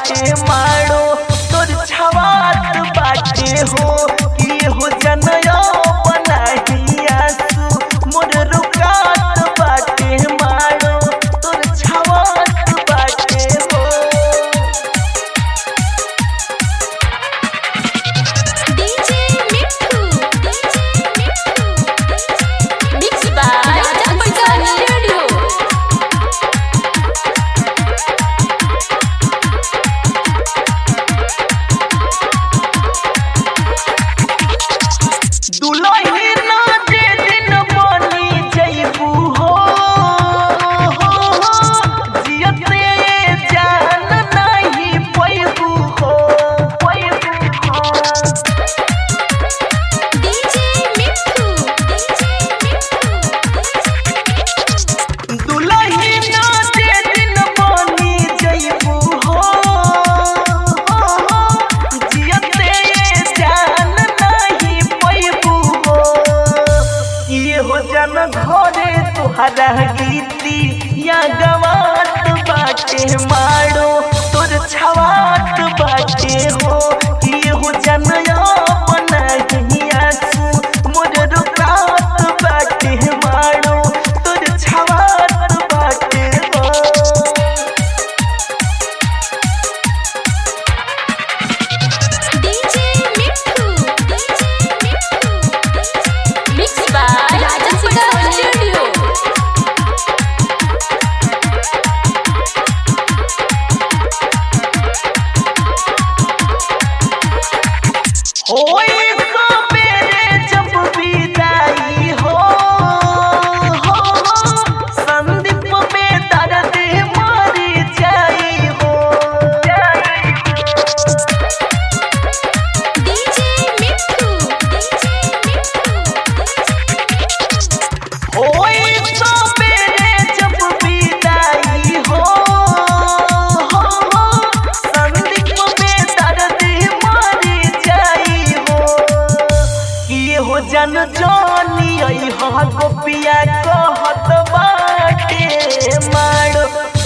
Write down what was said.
बाटे मारो तोर छवात बाटे हो कि हो जनयो बनाही आसू मोर रुकात बाटे मारो तोर छवात बाटे हो DJ Mithu DJ Mithu mix by Raja Panchani radio दुलही ना जे दिन बनी जइबू हो जियते जान नहीं पैबू हो पैबू हो डीजे मिठू डीजे मिठू दुलही ना जे दिन बनी जइबू हो जियते जान नहीं पैबू हो ये हो जन घरे तुहरा गीती या गवात बाटे मारो तोर छवात बाटे हो ये हो जन अपना ही आसू मोर रुकात बाटे मारो तोर छवात बाटे हो DJ Mithu DJ Mithu mix by Raja Panchani radio होई सबेरे जब विदाई हो हो संदीप में दर्द मर जाई हो डीजे मिठू डीजे मिठू होई सबेरे जब विदाई हो हो संदीप में दर्द मर जाई हो ये हो जन जानी आई हा गोपिया कहत बाटे मारो